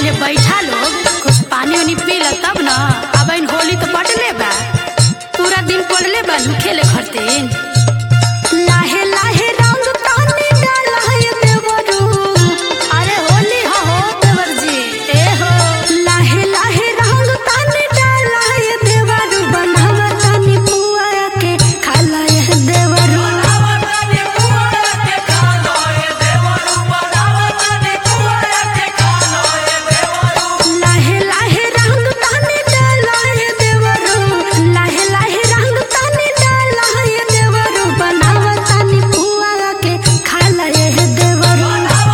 पहले बैठा लोग कुछ पानी उनी पी ल तब न अब इन होली तो पड़ले बा पूरा दिन पड़ले बा नु खेले खरतीन लाहे लाहे रंग ताने डाला है देवरू अरे होली हो हो देवर जी ए हो लाहे लाहे रंग ताने डाला है देवरू बनावा तानी पुआ के खाला है देवरू लाहे लाहे रंग ताने डाला है देवरू लाहे लाहे रंग ताने डाला है देवरू बनावा तानी पुआ के खाला है देवरू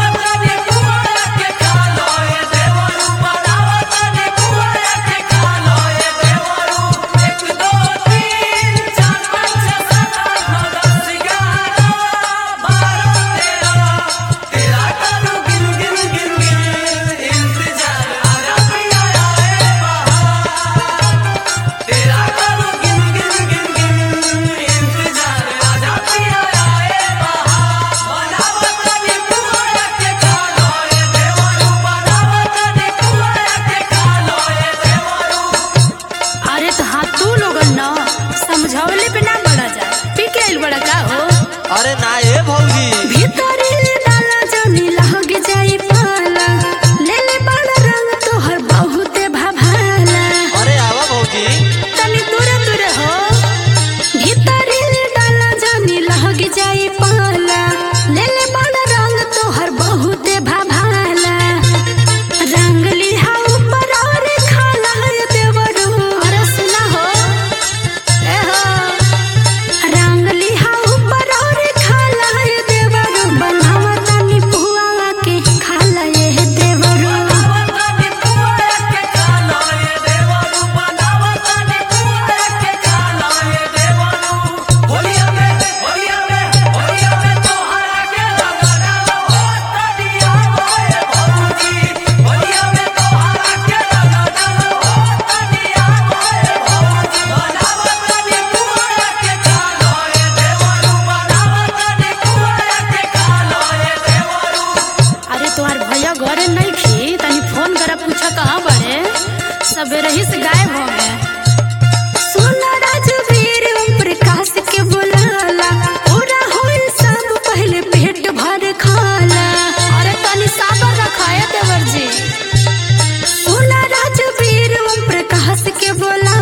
अरे तो हाँ तू लोगन न समझौले पे ना बड़ा जा पी के आइल बड़ा का हो अरे ना ए भौजी भीतर डाला जनी लहग जाई पाला ले ले बड़ा रंग तोहर बहुते भाभाला अरे आवा भौजी तनी दूरे दूरे हो भीतर डाला जनी लहग जाई पाला ले ले बड़ा रंग तोहर बहुते भाभाला रंग लिहा ऊपर और खाला है देवरू अरे सुना हो ए हो रंग लिहा ऊपर और खाला है देवरू बनावा तानी पुआ के खाला ये देवरू अरे तोहार भैया घरे नहीं खी तनी फोन करा पूछा कहाँ बड़े सबेरे ही से गायब हो गए सोना राजवीर ओम प्रकाश के बुलाला पूरा होई सब पहले पेट भर खाला अरे तनी साबर रखाए देवर जी सोना राजवीर ओम प्रकाश के बोला